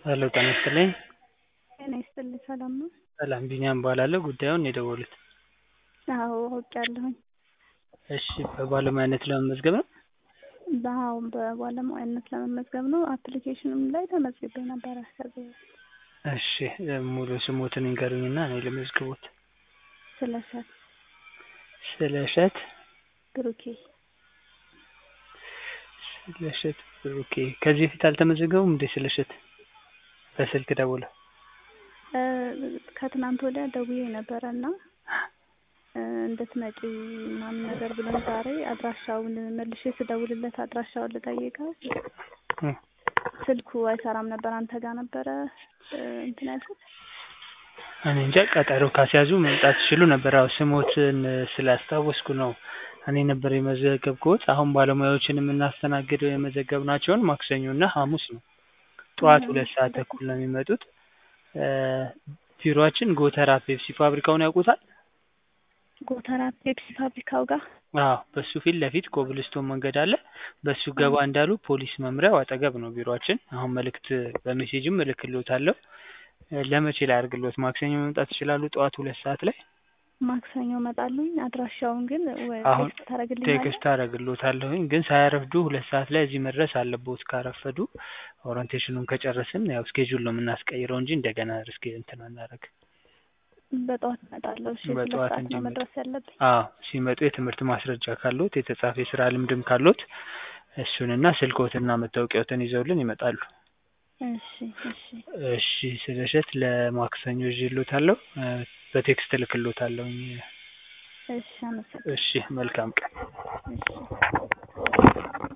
ሄሎ ጤና ይስጥልኝ። ጤና ይስጥልኝ ሰላም ነው? ሰላም ቢኒያም እባላለሁ። ጉዳዩን የደወሉት? አዎ አውቄያለሁኝ። እሺ በባለሙያነት ለመመዝገብ ነው? አዎ በባለሙያነት ለመመዝገብ ነው። አፕሊኬሽንም ላይ ተመዝግቤ ነበረ ከዚህ በፊት። እሺ ሙሉ ስሞትን ይንገሩኝና እኔ ልመዝግቦት። ስለሸት ስለሸት ብሩኬ ስለሸት ብሩኬ። ከዚህ በፊት አልተመዘገቡም እንዴ ስለሸት? በስልክ ደውለው? እ ከትናንት ወዲያ ደውዬ ነበረ እና እንድትመጪ ምናምን ነገር ብሎኝ ዛሬ አድራሻውን መልሼ ስደውልለት አድራሻውን ልጠይቀው እ ስልኩ አይሰራም ነበር። አንተ ጋር ነበረ እ እንትን ያልኩት። እኔ እንጃ ቀጠሮ ካስያዙ መምጣት ይችሉ ነበር። አዎ ስሞትን ስላስታወስኩ ነው እኔ ነበር የመዘገብኩት። አሁን ባለሙያዎችን የምናስተናግደው የመዘገብናቸውን ማክሰኞ እና ሐሙስ ነው። ጠዋት ሁለት ሰዓት ተኩል ነው የሚመጡት። እ ቢሮአችን ጎተራ ፔፕሲ ፋብሪካውን ያውቁታል? ጎተራ ፔፕሲ ፋብሪካው ጋር አዎ በሱ ፊት ለፊት ኮብልስቶን መንገድ አለ። በሱ ገባ እንዳሉ ፖሊስ መምሪያው አጠገብ ነው ቢሮአችን። አሁን መልእክት በሜሴጅም እልክልዎታለሁ። እ ለመቼ ላድርግልዎት? ማክሰኞ መምጣት ይችላሉ ጠዋት ሁለት ሰዓት ላይ? ማክሰኞ እመጣለሁኝ። አድራሻውን ግን ወይ አሁን ቴክስት ታደርግልኛለህ? ቴክስት አደርግልዎታለሁኝ ግን ሳያረፍዱ ሁለት ሰዓት ላይ እዚህ መድረስ አለብዎት። ካረፈዱ ኦሪንቴሽኑን ከጨረስን ያው ስኬጁል ነው የምናስቀይረው እንጂ እንደገና እስኪ እንትን አናደርግም። በጠዋት እመጣለሁ። እሺ ሁለት በጠዋት ሰዓት ነው እንዲመጡ። መድረስ ያለብኝ። አዎ ሲመጡ የትምህርት ማስረጃ ካለዎት የተጻፈ የስራ ልምድም ካለዎት እሱንና ስልክዎትና መታወቂያዎትን ይዘውልን ይመጣሉ። እሺ እሺ እሺ ስለሸት ለማክሰኞ ይዤልዎታለሁ። እ በቴክስት እልክልዎታለሁኝ። እሺ አመሰግናለሁ። እሺ መልካም ቀን። እሺ